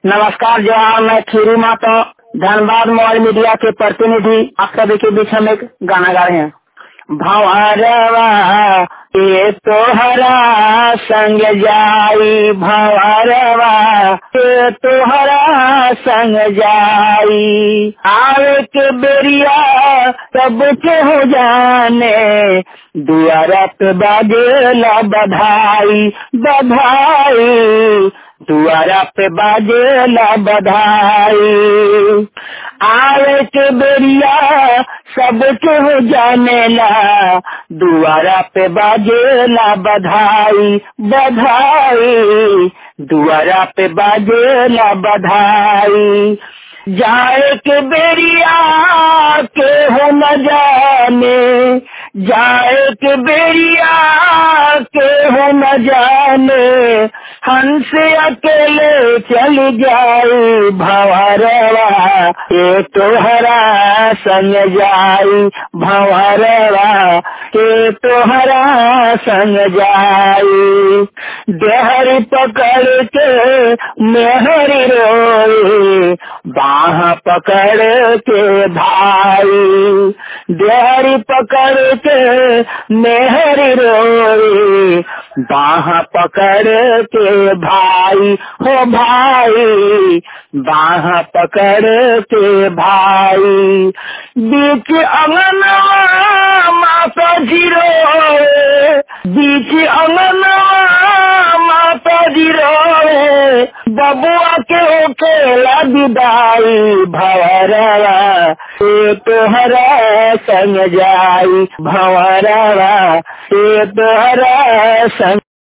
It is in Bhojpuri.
नमस्कार जवाहर मैं खीरू माता धनबाद मोबाइल मीडिया के प्रतिनिधि आप सभी के बीच हम एक गाना गा रहे हैं भंवरवा ये तोहरा संग जाई भंवरवा ये तोहरा संग जाई आवे के बेरिया सब के हो जाने दुआरा पे बाजेला बधाई बधाई दुआरा पे बाजेला बधाई आवे के बेरिया सब के हो जानेला दुआरा पे बाजेला बधाई बधाई दुआरा पे बाजेला बधाई जाए के बेरिया के हो न जाने जाए के बेरिया के हो न जाने हंस अकेले चल जाई भंवरवा ये तोहरा संग जाई भंवरवा ये तोहरा संग जाई देहरी पकड़ के मेहरी रोए बाह पकड़ के भाई देहरी पकड़ के मेहरी रोए बाह पकड़ के भाई हो भाई बाह पकड़ के भाई बीच अंगना माता जीरो बीच अंगना माता जीरो बबुआ के ओकेला विदाई भवरवा ये तोहरा संग जाई भवरवा ये तोहरा संग